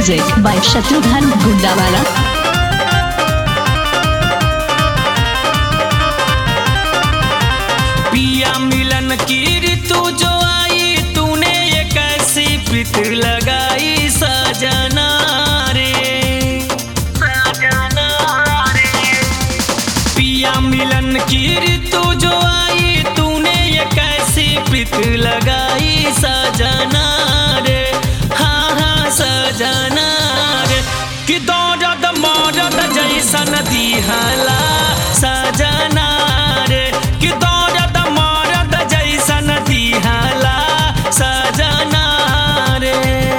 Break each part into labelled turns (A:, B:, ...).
A: Music by Shatrughan Gundawala.
B: पिया मिलन की ऋतु जो आई तूने ये कैसी प्रीत लगाई सजना रे सजना रे पिया मिलन की ऋतु जो आई तूने ये कैसी प्रीत लगाई सजना रे हाँ हाँ सजना रे कि दौड़द मौरद जैसन दिहला सजना रे कि दौड़द मौरद जैसन दिहला सजना रे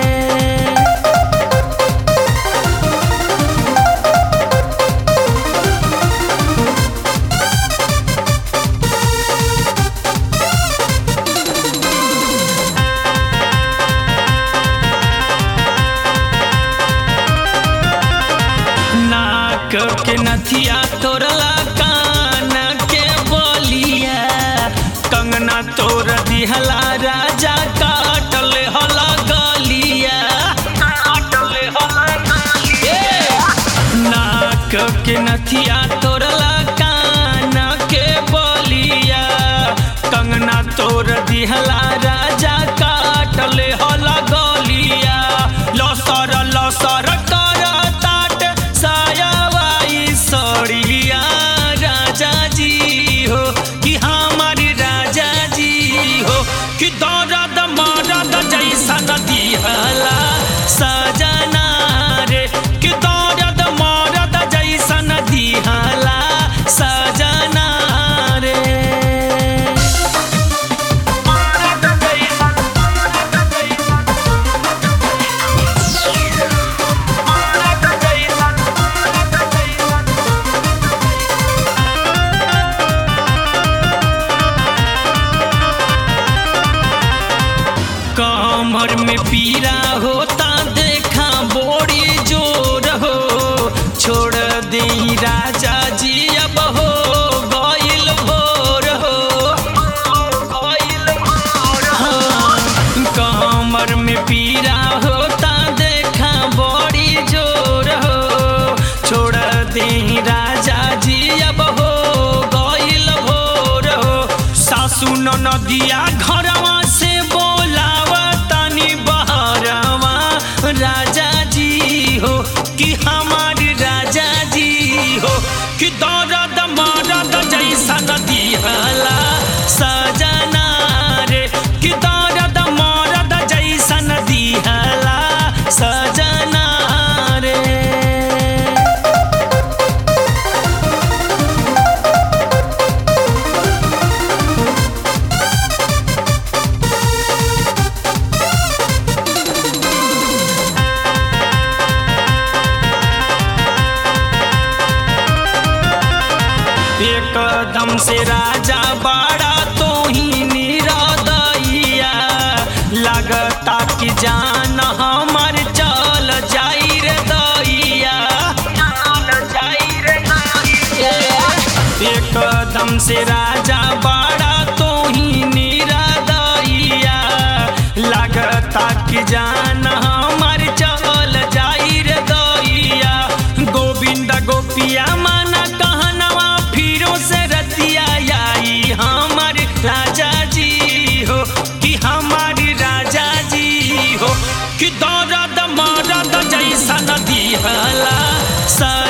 B: नाक के नथिया तोरला कान के बोलिया कंगना तोर दिहला राजा काटल हला गलिया काटल हला गलिया नाक के नथिया तोरला कान के बोलिया कंगना तोर दिहला राजा काटल हला गलिया लसर लसर कर ताट सायावाई सड़िया राजा जी हो कि हमारी राजा जी हो कि दर्द मरद जैसा दिहला सजना रे कि दर्द मरद जैसा दिहला सजना रे मरद जैसन मरद जैसन कमर में पीरा होता देखा बोड़ी जोर हो छोड़ दे राजा जी अब हो गइल भोर हो गइल भोर हाँ, कमर में पीरा होता देखा बड़ी जोर हो छोड़ दे राजा जी अब हो गइल भोर हो सासू नदिया घरवा से बोलावा तनी बहरवा राजा जी हो कि हमारी राजा जी हो कि दर्द मरद जैसा दिहला सजना रे कि दर्द मरद जैसा दिहला सजना रे एकदम से राजा बाड़ा तो ही निरदैया लगता कि जान हमर चल जाई रे दैया चल जाई रे दैया एकदम से राजा बाड़ा तो ही निरदैया लगता कि जान हमर चल जाई रे दैया गोविंद गोपिया माना कहनवा फिरो से रतिया आई हमार राजा जी हो कि हमारी राजा जी हो कि दर्द मरद जैसा दिहला सा